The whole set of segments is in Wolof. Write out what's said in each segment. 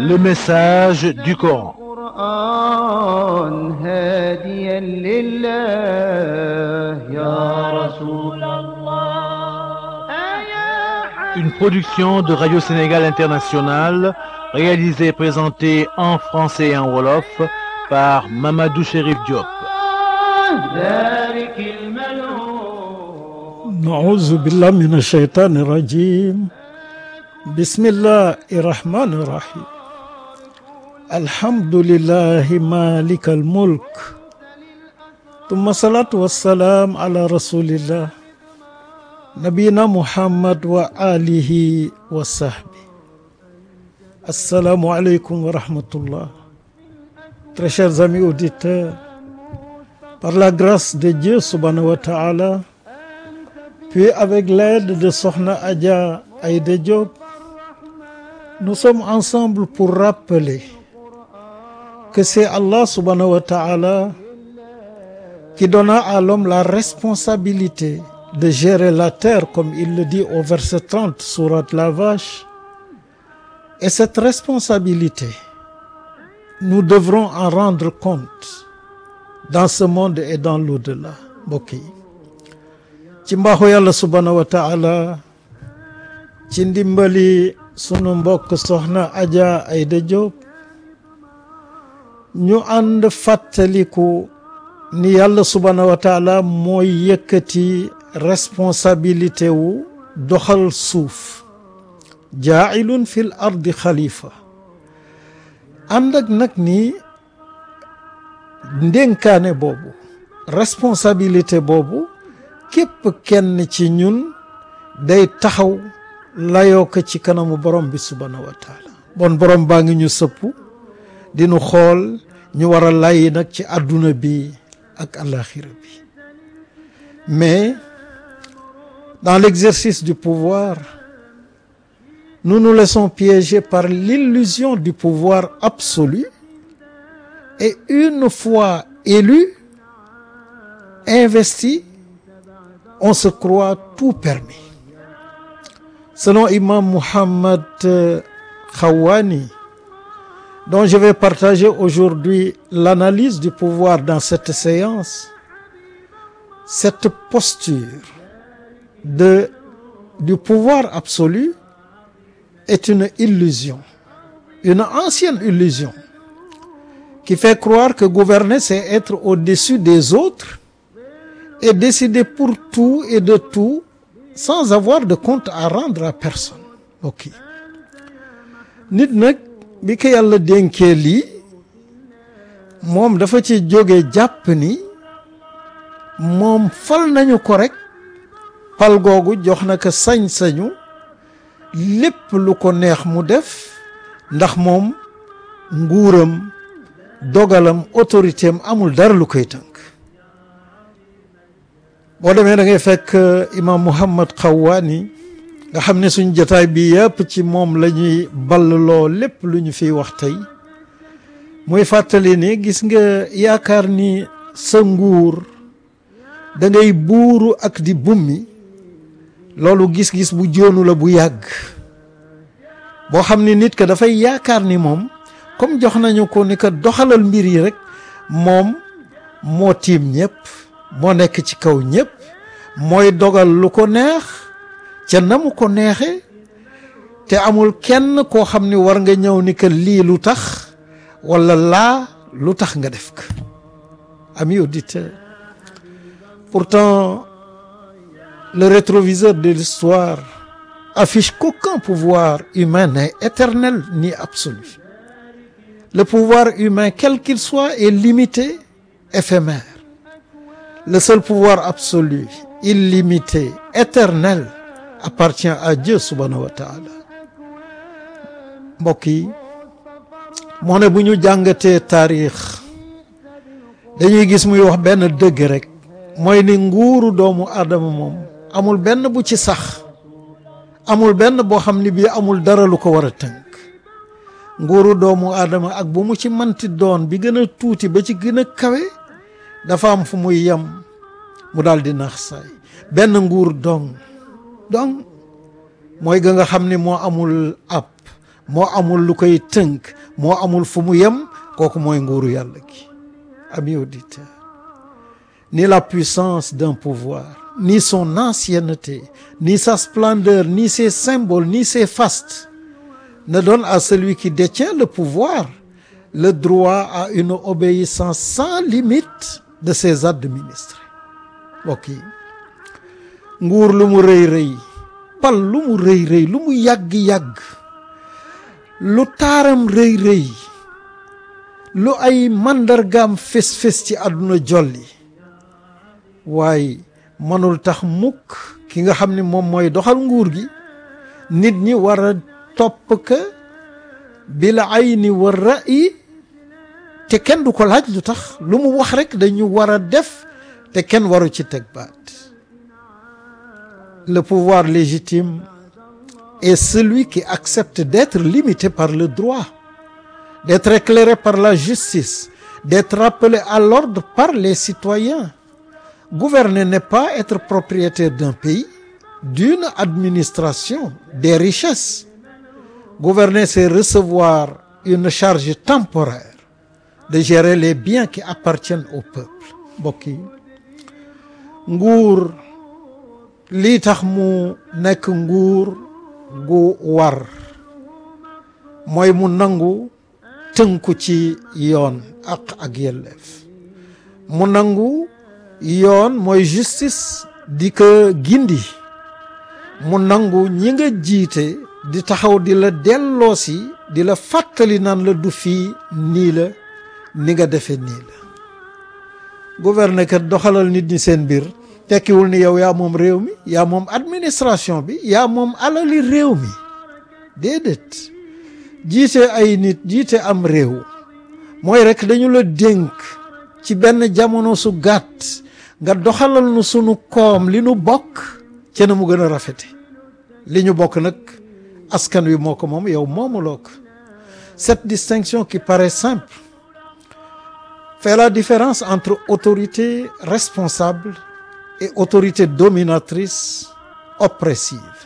le message du Coran. القرآن هاديا لله يا رسول Une production de Radio Sénégal International, réalisée et présentée en français et en wolof par Mamadou Chérif Diop. ذلك الملعون نعوذ بالله من الشيطان الرجيم بسم الله الرحمن الرحيم الحمد لله مالك الملك ثم الصلاة والسلام على رسول الله نبينا محمد وآله وصحبه السلام عليكم ورحمة الله Très chers amis auditeurs, par la grâce de Dieu subhanahu wa ta'ala, puis avec l'aide de Sokhna Adja Aïda Diop, nous sommes ensemble pour rappeler que c'est Allah subhanahu wa ta'ala qui donna à l'homme la responsabilité de gérer la terre, comme il le dit au verset 30, sourate la vache. Et cette responsabilité, nous devrons en rendre compte dans ce monde et dans l'au-delà mbokk yi ci mbaaxu yàlla subhanahu wa taala ci ndimbali sunu mbokk soxna Adja Aïda Diop ñu ànd fàttaliku ni yàlla subhanahu wa taala mooy yëkkati responsabilité wu doxal suuf jaailun fil ardi xalifa ànd ak nag ni ndénkaane boobu responsabilité boobu képp kenn ci ñun day taxaw layoo ko ci kanamu borom bi subhanahu wa taala bon borom baa ngi ñu sëpp di nu xool ñu war a lay nag ci àdduna bi ak alaxira bi mais dans l'exercice du pouvoir nous nous laissons piéger par l'illusion du pouvoir absolu et une fois élu investi on se croit tout permis selon Imam Muhammad Khawani dont je vais partager aujourd'hui l'analyse du pouvoir dans cette séance cette posture de du pouvoir absolu est une illusion une ancienne illusion qui fait croire que gouverner c'est être au-dessus des autres et décider pour tout et de tout sans avoir de compte à rendre à personne ok nit nag bi ko yàlla dénkee lii moom dafa ci jóge jàpp ni moom fal nañu ko rek pal googu jox na ko sañ-sañu lépp lu ko neex mu def ndax moom nguuram dogalam autorité am amul dara lu koy tënk boo demee da ngay fekk imam Muhammad Xawaani nga xam ne suñ jotaay bi yëpp ci moom la ñuy ballaloo lépp lu ñu fiy wax tey muy fàttali ni gis nga yaakaar ni sa nguur da ngay buuru ak di bummi loolu gis-gis bu joonu la bu yàgg boo xam ni nit ka dafay yaakaar ni moom comme jox nañu ko ni ko doxalal mbir yi rek moom moo tiim ñëpp moo nekk ci kaw ñëpp mooy dogal lu ko neex ca na mu ko neexe te amul kenn koo xam ni war nga ñëw ni que lii lu tax wala laa lu tax nga def ko amis auditeurs pourtant le rétroviseur de l'histoire affiche qu'aucun pouvoir humain n'est éternel ni absolu le pouvoir humain quel qu'il soit est limité éphémère le seul pouvoir absolu illimité éternel appartient à Dieu subhanahu wa ta'ala mbokk yi moo ne bu ñu jàngatee taarix dañuy gis muy wax benn dëgg rek mooy ni nguuru doomu aadama moom amul benn bu ci sax amul benn boo xam ni bii amul dara lu ko war a tënk nguuru doomu aadama ak bu mu ci manti doon bi gën a tuuti ba ci gën a kawe dafa am fu muy yem mu daal di nax saay benn nguur dong dong mooy ga nga xam ni moo amul ab moo amul lu koy tënk moo amul fu mu yem kooku mooy nguuru yàlla gi amis auditeurs ni la puissance d'un pouvoir ni son ancienneté ni sa splendeur ni ses symboles ni ses fastes ne donnent à celui qui détient le pouvoir le droit à une obéissance sans limite de ses administrés mbokk yi nguur lu mu rëy rëy pal lu mu rëy rëy lu mu yàgg-yàgg lu taaram rëy rëy lu ay màndargaam fés-fés ci àdduna jolli waaye mënul tax mukk ki nga xam ne moom mooy doxal nguur gi nit ñi war a topp ka bil ayni wa ra'yi te kenn du ko laaj lu tax lu mu wax rek dañu war a def te kenn waru ci teg baat le pouvoir légitime est celui qui accepte d'être limité par le droit d'être éclairé par la justice d'être rappelé à l'ordre par les citoyens gouverner n'est pas être propriétaire d'un pays d'une administration des richesses gouverner c'est recevoir une charge temporaire de gérer les biens qui appartiennent au peuple mbokk yi nguur lii tax mu nekk nguur gu war mooy mu nangu tënku ci yoon ak ak yelleef mu nangu yoon mooy justice di ko gindi mu nangu ñi nga jiite di taxaw di la delloosi di la fàttali naan la du fii nii la ni nga defe nii la gouverner kat doxalal nit ñi seen mbir tekkiwul ni yow yaa moom réew mi yaa moom administration bi yaa moom alali réew mi déedéet jiite ay nit jiite am réew mooy rek dañu la dénk ci benn jamono su gàtt nga doxalal nu sunu koom li nu bokk ca na mu gën a rafete li ñu bokk nag askan wi moo ko moom yow moomuloo ko cette distinction qui paraît simple fait la différence entre autorité responsable et autorité dominatrice oppressive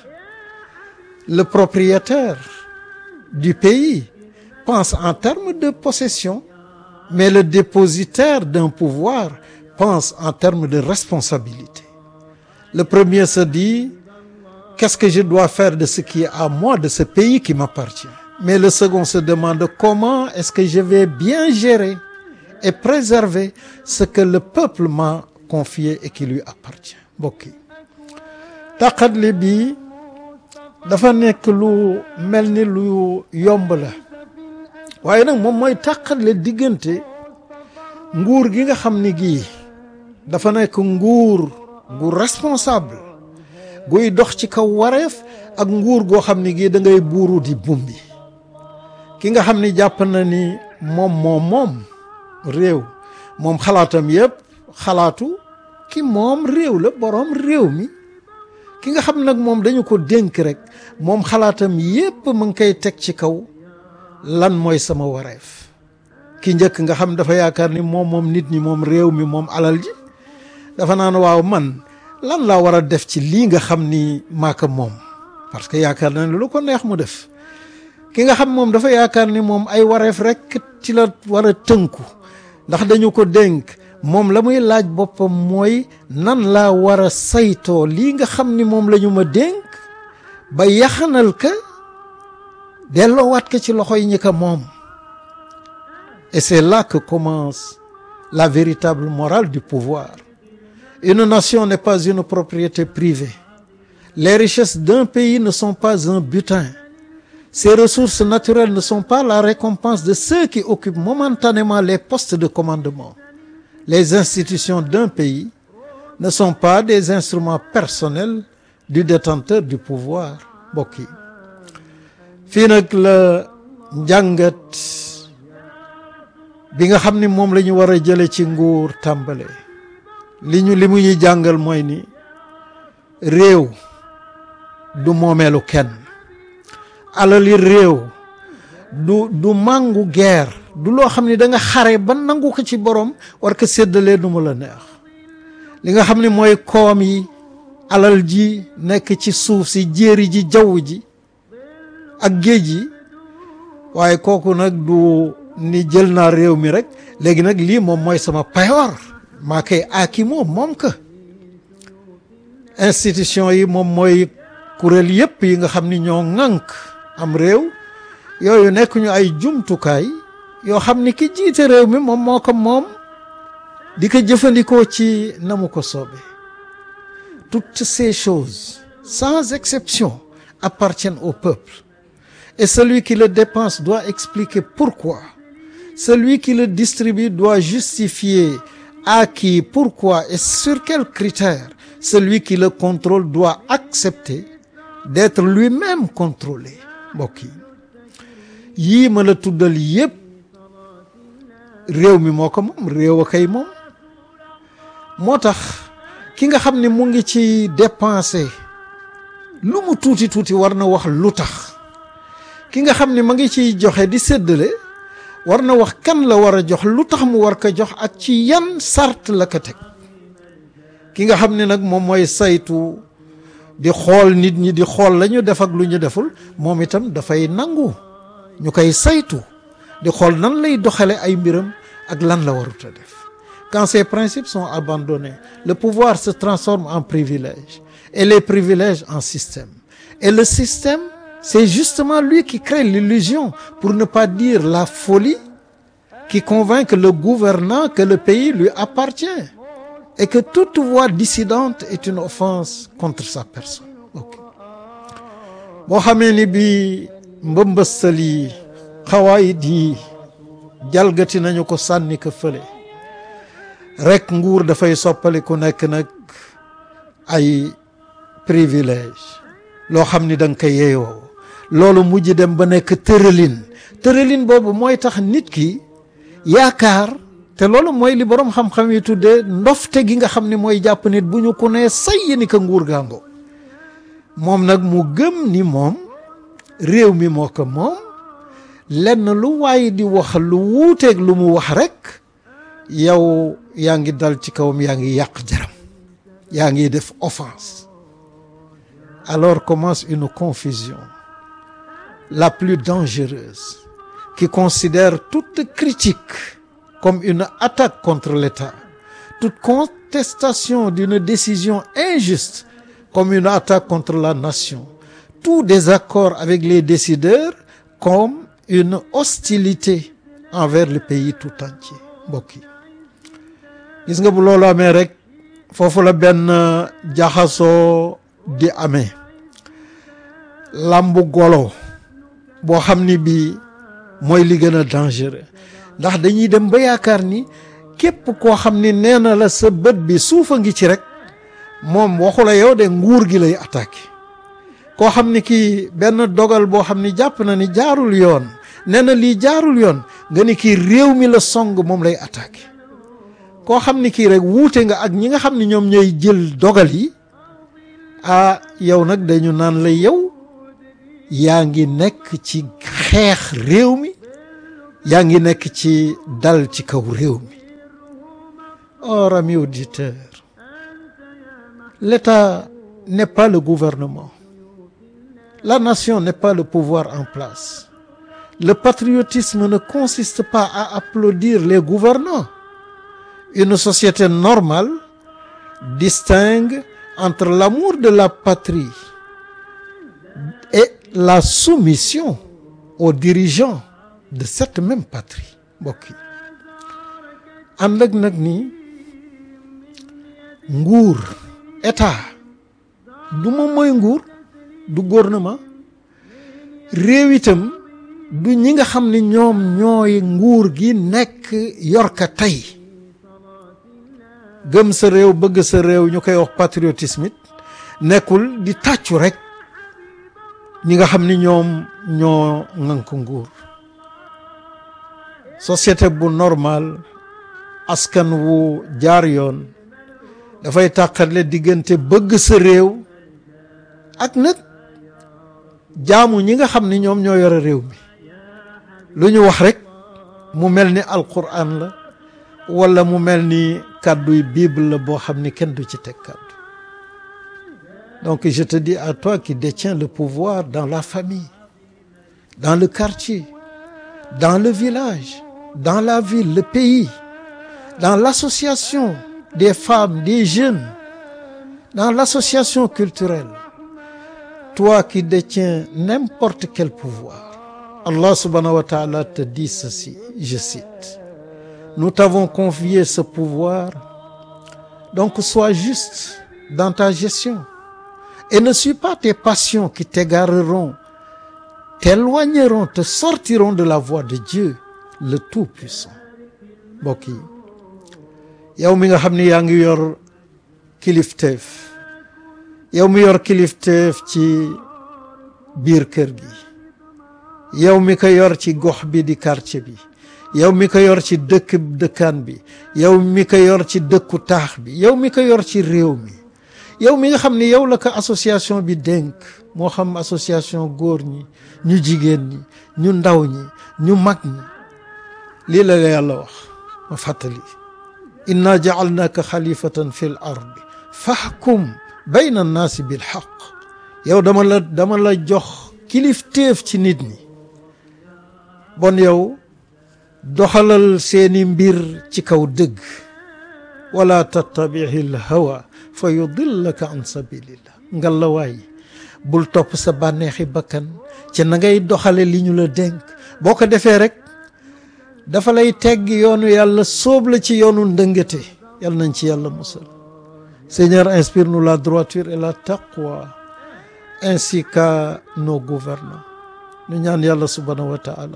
le propriétaire du pays pense en termes de possession mais le dépositaire d'un pouvoir pense en termes de responsabilité le premier se dit qu'est-ce que je dois faire de ce qui est à moi de ce pays qui m'appartient mais le second se demande comment est-ce que je vais bien gérer et préserver ce que le peuple m'a confié et qui lui appartient mbokk yi taqatli bi dafa nekk lu mel ni lu yomb la waaye nag moom mooy taqatle diggante nguur gi nga xam ni gii dafa nekk nguur gu responsable guy dox ci kaw wareef ak nguur goo xam ni gii da ngay buuru di bumbi ki nga xam ni jàpp na ni moom moom moom réew moom xalaatam yépp xalaatu ki moom réew la boroom réew mi ki nga xam nag moom dañu ko dénk rek moom xalaatam yépp mu ngi koy teg ci kaw lan mooy sama wareef ki njëkk nga xam dafa yaakaar ni moom moom nit ñi moom réew mi moom alal ji dafa naan waaw man lan laa war a def ci lii nga xam ni maaka moom parce que yaakaar na ne lu ko neex mu def ki nga xam moom dafa yaakaar ni moom ay wareef rek ci la war a tënku ndax dañu ko dénk moom la muy laaj boppam mooy nan laa war a saytoo lii nga xam ni moom la ñu ma dénk ba yaxanal ka delloowaat ko ci loxo yi ñi ko moom et c'est là que commence la véritable morale du pouvoir une nation n'est pas une propriété privée les richesses d'un pays ne sont pas un butin ses ressources naturelles ne sont pas la récompense de ceux qui occupent momentanément les postes de commandement les institutions d'un pays ne sont pas des instruments personnels du détenteur du pouvoir mbokk yi fii nag la njàngat bi nga xam ni moom la ñu war a jële ci nguur tàmbale li ñu li mu ñuy jàngal mooy ni réew du moomeelu kenn alali réew du du màngu guerre du loo xam ni da nga xare ba nangu ko ci borom war ko séddalee nu mu la neex li nga xam ni mooy koom yi alal ji nekk ci suuf si jéeri ji jaww ji ak géej yi waaye kooku nag du ni jël naa réew mi rek léegi nag lii moom mooy sama payoor maa koy aaki moom moom ka institution yi moom mooy kuréel yépp yi nga xam ni ñoo ŋànk am réew yooyu nekk ñu ay jumtukaay yoo xam ni ki jiite réew mi moom moo ko moom di ko jëfandikoo ci na mu ko soobee toutes ces choses sans exception appartiennent au peuple et celui qui le dépense doit expliquer pourquoi celui qui le distribue doit justifier à qui pourquoi et sur quels critères celui qui le contrôle doit accepter d'être lui-même contrôlé mbokk yi yii ma la tuddal yépp réew mi moo ko moom réew a kay moom moo tax ki nga xam ne mu ngi ci dépenser lu mu tuuti tuuti war na wax lu tax ki nga xam ne ma ngi ciy joxe di séddale war na wax kan la war a jox lu tax mu war ko jox ak ci yan sart la ko teg ki nga xam ne nag moom mooy saytu di xool nit ñi di xool la ñu def ak lu ñu deful moom itam dafay nangu ñu koy saytu di xool nan lay doxale ay mbiram ak lan la warut a def quand ces principes sont abandonnés le pouvoir se transforme en privilège et les privilèges en système et le système c'est justement lui qui crée l'illusion pour ne pas dire la folie qui convainc le gouvernant que le pays lui appartient et que toute voix dissidente est une offense contre sa personne ok boo xamee ni bi mbëmbëstal yi xawaayit yi jalgati nañu ko sànni ko fële rek nguur dafay soppali ku nekk nag ay privilège loo xam ni da nga koy yeeyoo loolu mujj dem ba nekk tëralin tëralin boobu mooy tax nit ki yaakaar te loolu mooy li boroom xam-xam yi tuddee ndofte gi nga xam ni mooy jàpp nit bu ñu ko nee say ni ko nguur gaango moom nag mu gëm ni moom réew mi moo ko moom lenn lu waay di wax lu wuuteeg lu mu wax rek yow yaa ngi dal ci kawam yaa ngi yàq jaram yaa ngi def offense alors commence une confusion la plus dangereuse qui considère toute critique comme une attaque contre l'État toute contestation d'une décision injuste comme une attaque contre la nation tout désaccord avec les décideurs comme une hostilité envers le pays tout entier mbokk yi gis nga bu loolu amee rek foofu la benn jaxasoo di amee làmbu golo boo xam ni bii mooy li gën a dangereux ndax dañuy dem ba yaakaar ni képp koo xam ni nee na la sa bët bi suufa ngi ci rek moom waxu la yow de nguur gi lay attaqué koo xam ni kii benn dogal boo xam ni jàpp na ni jaarul yoon nee na lii jaarul yoon nga ni kii réew mi la song moom lay attaqué koo xam ni kii rek wuute nga ak ñi nga xam ni ñoom ñooy jël dogal yi ah yow nag dañu naan la yow yaa ngi nekk ci xeex réew mi yaa ngi nekk ci dal ci kaw réew mi or amis auditeurs l'État n'est pas le gouvernement la nation n'est pas le pouvoir en place le patriotisme ne consiste pas à applaudir les gouvernants une société normale distingue entre l'amour de la patrie et la soumission aux dirigeants de cette même patrie mbokk yi ànd ak nag ni nguur état du moom mooy nguur du gouvernement réew itam du ñi nga xam ni ñoom ñooy nguur gi nekk yor ka tey gëm sa réew bëgg sa réew ñu koy wax patriotisme it nekkul di tàccu rek ñi nga xam ni ñoom ñoo ŋànk nguur société bu normal askan wu jaar yoon dafay tàqale diggante bëgg sa réew ak nag jaamu ñi nga xam ni ñoom ñoo yore réew mi lu ñu wax rek mu mel ni alquran la wala mu mel ni kàdduy bible la boo xam ni kenn du ci teg kàddu donc je te dis à toi qui détiens le pouvoir dans la famille dans le quartier dans le village dans la ville le pays dans l'association des femmes des jeunes dans l'association culturelle toi qui détiens n'importe quel pouvoir Allah subhanahu wa ta'ala te dit ceci je cite nous t'avons confié ce pouvoir donc sois juste dans ta gestion et ne suis pas tes passions qui t'égareront t'éloigneront te sortiront de la voie de Dieu le Tout-Puissant mbokk yi yow mi nga xam ni yaa ngi yor kilifteef yow mi yor kilifteef ci biir kër gi yow mi ko yor ci gox bi di quartier bi yow mi ko yor ci dëkk dëkkaan bi yow mi ko yor ci dëkku taax bi yow mi ko yor ci réew mi yow mi nga xam ni yow la ko association bi dénk moo xam association góor ñi ñu jigéen ñi ñu ndaw ñi ñu mag ñi lii la la yàlla wax ma fàttali inna ja'alnaaka xalifatan fi l ardi fahkum bayna annaasi bil xaq yow dama la dama la jox kilifteef ci nit ñi bon yow doxalal seeni mbir ci kaw dëgg wala tattabihi l hawa fa yudillaka an sabilillah ngal la waay bul topp sa bànneexi bakkan ci na ngay doxale li ñu la dénk boo ko defee rek dafa lay tegg yoonu yàlla sóob la ci yoonu ndëngate yàlla nañ ci yàlla musal Seigneur inspire-nous la droiture et la taqwa ainsi qu'à nos gouvernants nu ñaan yàlla subhanahu wa taala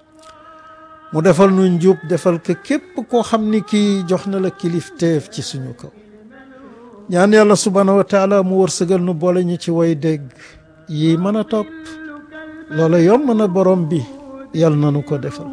mu defal nu njub defal ko képp koo xam ni kii jox na la kilifteef ci suñu kaw ñaan yàlla subhanahu wa taala mu wërsëgal nu boole ñu ci way dégg yi mën a topp loola yomb na borom bi yàlla na nu ko defal